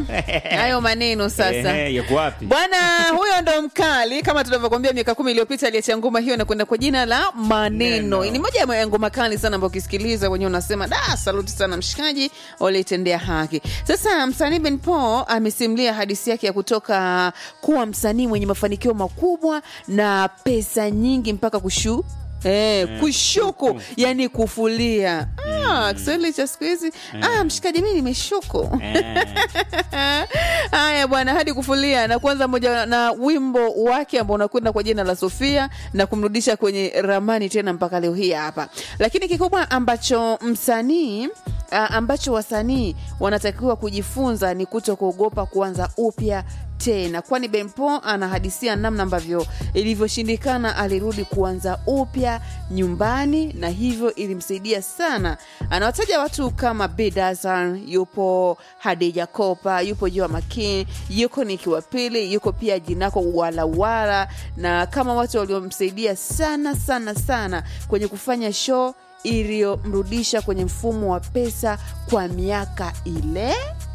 hayo maneno sasa Ehe, yako wapi? bwana huyo ndo mkali kama tunavyokwambia miaka kumi iliyopita aliacha ngoma hiyo na kwenda kwa jina la maneno Neno. ni moja ya ngoma kali sana ambayo ukisikiliza wenyewe unasema da saluti sana mshikaji walitendea haki sasa msanii ben paul amesimulia hadisi yake ya kutoka kuwa msanii mwenye mafanikio makubwa na pesa nyingi mpaka kushu Eh, kushuku yani kufulia ah, kiswahili cha siku hizi ah, mshikaji mi nimeshuku haya bwana hadi kufulia na kwanza moja na wimbo wake ambao unakwenda kwa jina la sofia na kumrudisha kwenye ramani tena mpaka leo hii hapa lakini kikubwa ambacho msanii ah, ambacho wasanii wanatakiwa kujifunza ni kuto kuogopa kuanza upya tena kwani benpo anahadisia namna ambavyo ilivyoshindikana alirudi kuanza upya nyumbani na hivyo ilimsaidia sana anawataja watu kama bidasan yupo hadija kopa yupo jua makin yuko niki wa pili yuko pia jinako walawala na kama watu waliomsaidia sana sana sana kwenye kufanya show iliyomrudisha kwenye mfumo wa pesa kwa miaka ile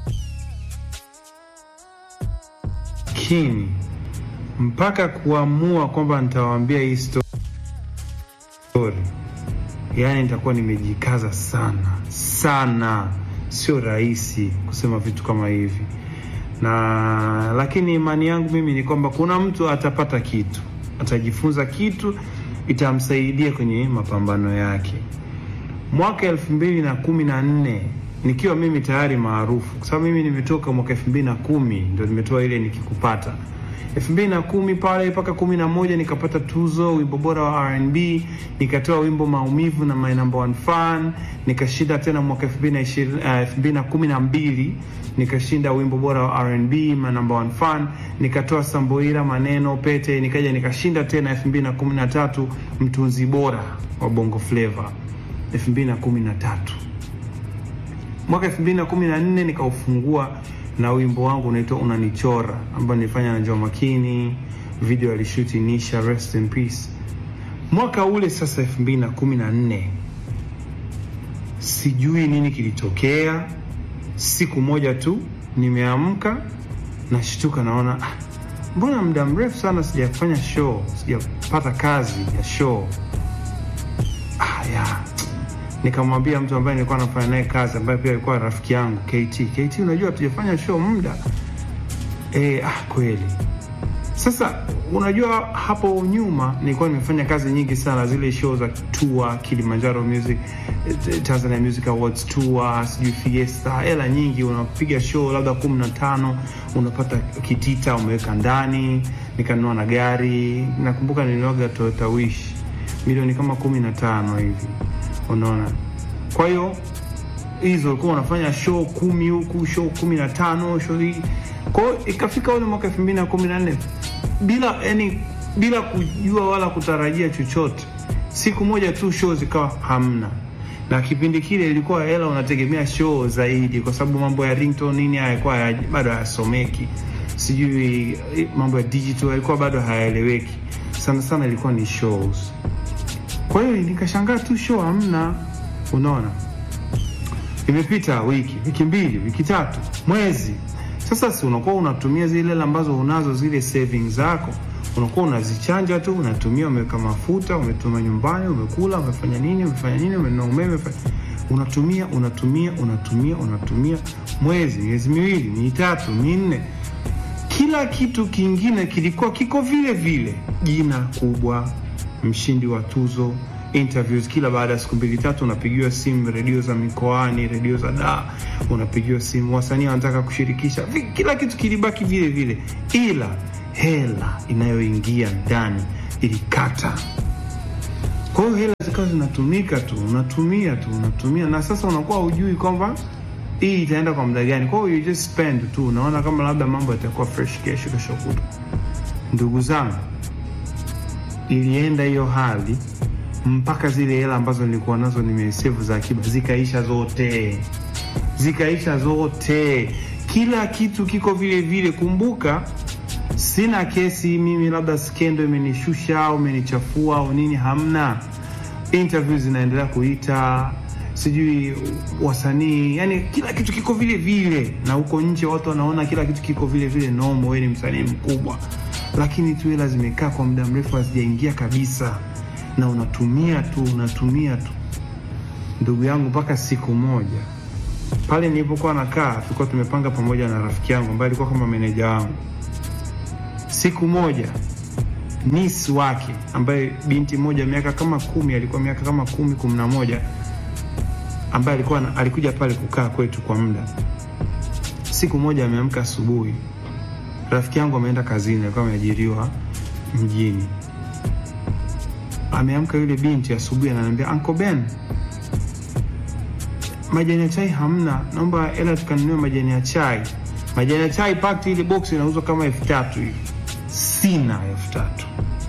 lakini mpaka kuamua kwamba nitawaambia hii story, yaani nitakuwa nimejikaza sana sana. Sio rahisi kusema vitu kama hivi, na lakini imani yangu mimi ni kwamba kuna mtu atapata kitu, atajifunza kitu, itamsaidia kwenye mapambano yake. Mwaka elfu mbili na kumi na nne nikiwa mimi tayari maarufu, kwa sababu mimi nimetoka mwaka elfu mbili na kumi ndo nimetoa ile nikikupata elfu mbili na kumi pale mpaka kumi na moja nikapata tuzo wimbo bora wa R&B, nikatoa wimbo maumivu na my number one fan, nikashinda tena mwaka elfu mbili na ishirini uh, elfu mbili na kumi na mbili nikashinda wimbo bora wa R&B my number one fan, nikatoa Samboira maneno pete, nikaja nikashinda tena elfu mbili na kumi na tatu mtunzi bora wa bongo flava elfu mbili na kumi na tatu mwaka elfu mbili na kumi na nne nikaufungua na wimbo wangu unaitwa unanichora ambao nilifanya na Joh Makini, video alishuti Nisha, rest in peace. Mwaka ule sasa elfu mbili na kumi na nne sijui nini kilitokea. Siku moja tu nimeamka, nashtuka, naona ah, mbona muda mrefu sana sijafanya show, sijapata kazi ya show. Ah, ya nikamwambia mtu ambaye nilikuwa nafanya naye kazi ambaye pia alikuwa rafiki yangu KT. KT, unajua hatujafanya show muda e, ah, kweli. Sasa unajua hapo nyuma nilikuwa nimefanya kazi nyingi sana, zile show za tour, Kilimanjaro Music eh, Tanzania Music Awards tour, sijui Fiesta, hela nyingi. Unapiga show labda kumi na tano unapata kitita umeweka ndani. Nikanunua na gari, nakumbuka nilinuaga Toyota Wish milioni kama kumi na tano hivi unaona kwa hiyo hizo ulikuwa unafanya show kumi huku show kumi na tano show hii kwa hiyo ikafika ule mwaka elfu mbili na kumi na nne bila yani bila kujua wala kutarajia chochote siku moja tu show zikawa hamna na kipindi kile ilikuwa hela unategemea show zaidi kwa sababu mambo ya ringtone nini hayakuwa haya- bado hayasomeki sijui eh, mambo ya digital yalikuwa bado hayaeleweki sana sana ilikuwa ni shows kwa hiyo nikashangaa tu show hamna. Unaona, imepita wiki, wiki mbili, wiki tatu, mwezi. Sasa si unakuwa unatumia zile hela ambazo unazo zile savings zako, unakuwa unazichanja tu, unatumia, umeweka mafuta, umetuma nyumbani, umekula, umefanya nini, umefanya nini, umenunua umeme, umefa- unatumia, unatumia, unatumia, unatumia, mwezi, miezi miwili, mitatu, minne kila kitu kingine kilikuwa kiko vile vile, jina kubwa, mshindi wa tuzo, interviews kila baada ya siku mbili tatu, unapigiwa simu, redio za mikoani, redio za da, unapigiwa simu, wasanii wanataka kushirikisha, Vi- kila kitu kilibaki vile vile, ila hela inayoingia ndani ilikata. Kwa hiyo hela zikawa zinatumika tu, unatumia tu, unatumia, na sasa unakuwa hujui kwamba hii itaenda kwa muda gani. Kwa hiyo you just spend tu, unaona kama labda mambo yatakuwa fresh kesho, kesho kutwa. Ndugu zangu, ilienda hiyo hali mpaka zile hela ambazo nilikuwa nazo nimesevu za akiba zikaisha zote, zikaisha zote, kila kitu kiko vile vile. Kumbuka sina kesi mimi, labda skendo imenishusha au imenichafua au nini, hamna. Interview zinaendelea kuita, sijui wasanii, yani kila kitu kiko vile vile, na huko nje watu wanaona kila kitu kiko vile vile nomo, wewe ni msanii mkubwa, lakini tu hela zimekaa kwa muda mrefu hazijaingia kabisa, na unatumia tu unatumia tu, ndugu yangu, mpaka siku moja pale nilipokuwa nakaa, tulikuwa tumepanga pamoja na rafiki yangu ambaye alikuwa kama meneja wangu. Siku moja nis wake ambaye binti moja miaka kama kumi, alikuwa miaka kama kumi kumi na moja, ambaye alikuwa na, alikuja pale kukaa kwetu kwa muda. Siku moja ameamka asubuhi, rafiki yangu ameenda kazini, alikuwa ameajiriwa mjini. Ameamka yule binti asubuhi, ananiambia Uncle Ben, majani ya chai hamna, naomba hela tukanunue majani ya chai. Majani ya chai pakti, ile box inauzwa kama elfu tatu hivi, sina elfu tatu.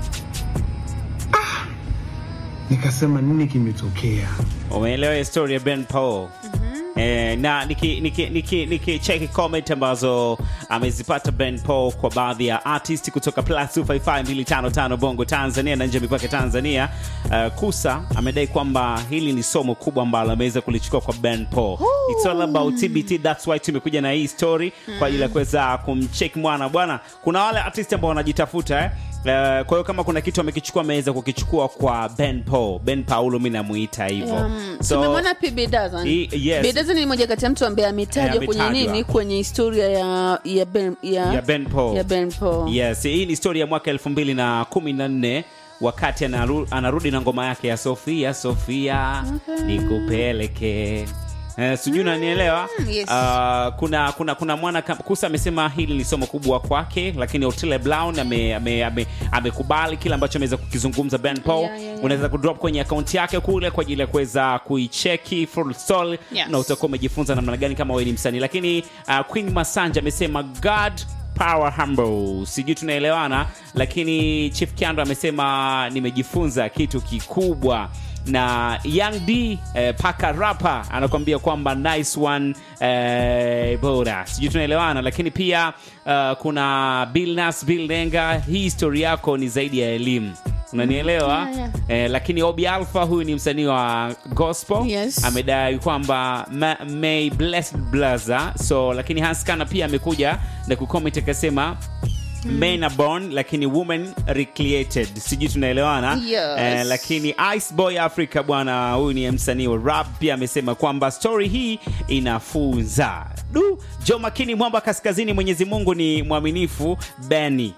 Ah, nikasema nini kimetokea? umeelewa historia ya Ben Paul Eh, na nikicheki niki, niki, niki cheki comment ambazo amezipata Ben Paul kwa baadhi ya artist kutoka plus 255255 Bongo Tanzania na nje ya mipaka ya Tanzania. Uh, Kusa amedai kwamba hili ni somo kubwa ambalo ameweza kulichukua kwa Ben Paul. It's all about TBT, that's why tumekuja na hii story kwa ajili ya kuweza kumcheck mwana bwana. Kuna wale artist ambao wanajitafuta eh? Uh, kwa hiyo kama kuna kitu amekichukua ameweza kukichukua kwa Ben Paul. Ben Paulo mimi namuita hivyo. Um, tumemwona pia Bidazan. I- yes. Bidazan ni moja kati ya mtu ambaye ametajwa Eh, kwenye ametajwa. nini, kwenye historia ya ya Ben ya, ya Ben Paul. ya Ben Paul. Yes, hii ni story ya mwaka elfu mbili na kumi na nne wakati anaru, anarudi na ngoma yake ya Sofia Sofia nikupeleke Eh, sijui unanielewa yes. Ah, kuna kuna kuna mwana kam- kusa amesema hili ni somo kubwa kwake lakini Otile Brown amekubali ame, ame, amekubali kile ambacho ameweza kukizungumza Ben Paul Yeah, yeah, yeah. unaweza kudrop kwenye akaunti yake kule kwa ajili ya kuweza kuicheki full soul Yes. na utakuwa umejifunza namna gani kama wewe ni msanii lakini uh, Queen Masanja amesema God power humble sijui tunaelewana lakini Chief Kiando amesema nimejifunza kitu kikubwa na Young D eh, paka rapa anakuambia kwamba nice one eh, bora sijui tunaelewana lakini pia uh, kuna Bill Nas Bill Lenga hii story yako ni zaidi ya elimu unanielewa Yeah, yeah. eh, lakini Obi Alpha huyu ni msanii wa gospel Yes. amedai kwamba ma- may blessed blazer so lakini Haskana pia amekuja na kucomment akasema men are born lakini women recreated sijui tunaelewana Yes. eh, lakini Ice Boy Africa bwana huyu ni msanii wa rap pia amesema kwamba story hii inafunza du Jo Makini mwamba kaskazini Mwenyezi Mungu ni mwaminifu Benny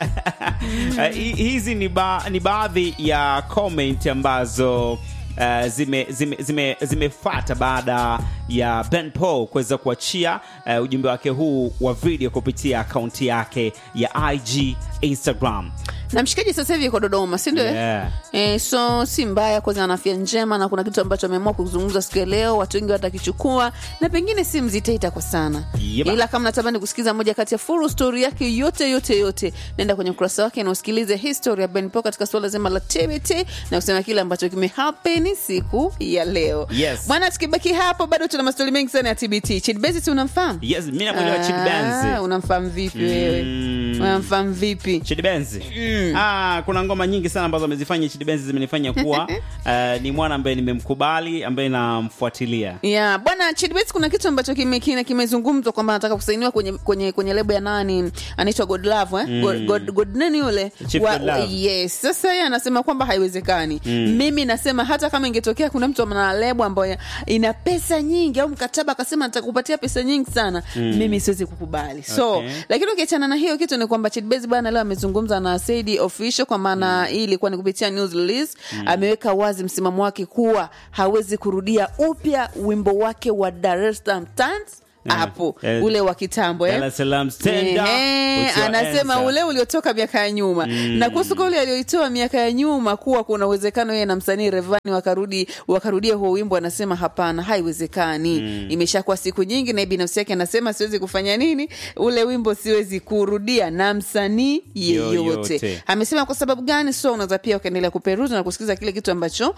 Eh, hi- hizi ni, ba, ni baadhi ya comment ambazo uh, zime, zime, zime, zimefata baada ya Ben Paul kuweza kuachia uh, ujumbe wake huu wa video kupitia akaunti yake ya IG Instagram. na mshikaji sasa hivi yuko Dodoma, si ndio? Yeah. Eh, so si mbaya kwanza, ana afya njema na kuna kitu ambacho ameamua kuzungumza siku ya leo, watu wengi watakichukua na pengine si mzitaita kwa sana Yeba. ila kama natamani kusikiza moja kati ya full story yake yote yote yote, nenda kwenye ukurasa wake na usikilize history ya Ben Paul katika suala zima la TBT na kusema kile ambacho kimehappen siku ya leo. Yes. Bwana, tukibaki hapo bado tuna mastori mengi sana ya TBT. Chidbezi, si unamfahamu? Yes, mimi namwelewa Chid Benz. Ah, unamfahamu vipi wewe? Mm. Unamfahamu vipi? Chidi Benz. Ah, kuna ngoma nyingi sana ambazo amezifanya Chidi Benz zimenifanya kuwa uh, ni mwana ambaye nimemkubali ambaye namfuatilia. ya bwana Chidbet, kuna kitu ambacho kime- kime- kimezungumzwa kwamba anataka kusainiwa kwenye kwenye kwenye lebo ya nani anaitwa Godlove eh? God, God, God nani yule Chief Godlove. yes. Sasa yeye anasema kwamba haiwezekani. Mimi nasema hata kama ingetokea kuna mtu ana lebo ambayo ina pesa nyingi au mkataba akasema nitakupatia pesa nyingi sana, mimi siwezi kukubali. So Okay. lakini ukiachana na hiyo kitu ni kwamba Chidbet bwana leo amezungumza na Saidi official kwa maana hii ilikuwa ni kupitia news release. Ameweka wazi msimamo wake kuwa hawezi kurudia upya wimbo wake wa Dar es Salaam Dance hapo Eh, ule wa kitambo Dar eh? es Salaam stand up, Ehe, put your anasema hands up. ule uliotoka miaka ya nyuma na kuhusu kwa ule alioitoa miaka ya nyuma kuwa kuna uwezekano yeye na msanii Revani wakarudi wakarudia huo wimbo, anasema hapana, haiwezekani. Imeshakuwa siku nyingi, na binafsi yake anasema siwezi kufanya nini, ule wimbo siwezi kurudia na msanii yeyote. Yoyote. Amesema kwa sababu gani? So unaweza pia ukaendelea kuperuza na kusikiliza kile kitu ambacho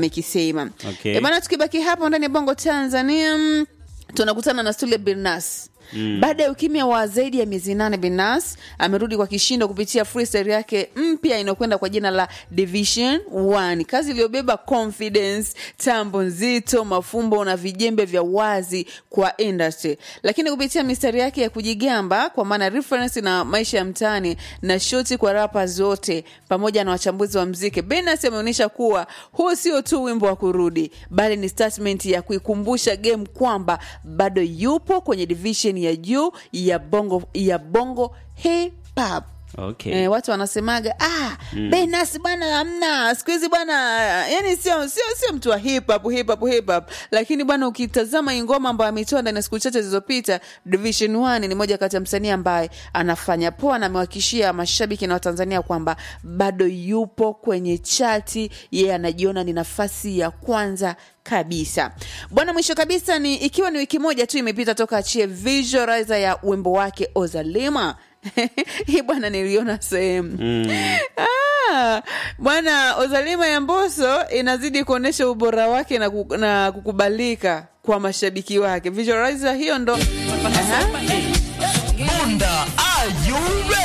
amekisema. Okay. Eh, bana, tukibaki hapo ndani ya Bongo Tanzania mm, tunakutana na Stule Birnas Mm. Baada ya ukimya wa zaidi ya miezi nane, Benas amerudi kwa kishindo kupitia freestyle yake mpya inayokwenda kwa jina la Division 1, kazi iliyobeba confidence, tambo nzito, mafumbo na vijembe vya wazi kwa industry. Lakini kupitia mistari yake ya kujigamba, kwa maana reference na maisha ya mtaani na shoti kwa rappers wote pamoja na wachambuzi wa mziki, Benas ameonyesha kuwa huu sio tu wimbo wa kurudi, bali ni statement ya kuikumbusha game kwamba bado yupo kwenye division ya juu ya bongo ya bongo hip hop. Okay. Eh, watu wanasemaga ah, Benas bwana hamna siku hizi bwana, yani sio sio sio mtu wa hip hop hip hop hip hop, lakini bwana ukitazama hii ngoma ambayo ametoa ndani ya siku chache zilizopita, Division 1 ni moja kati ya msanii ambaye anafanya poa na amewahakikishia mashabiki na Watanzania kwamba bado yupo kwenye chati, yeye anajiona ni nafasi ya kwanza kabisa bwana. Mwisho kabisa ni ikiwa ni wiki moja tu imepita toka achie visualizer ya wimbo wake Ozalima hii bwana niliona sehemu ah, bwana Ozalima ya Mbosso inazidi kuonyesha ubora wake na, ku, na kukubalika kwa mashabiki wake. Visualizer hiyo ndo Aha. Bunda, are you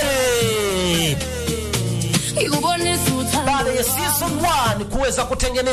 ready? Baada ya season 1 kuweza kutengeneza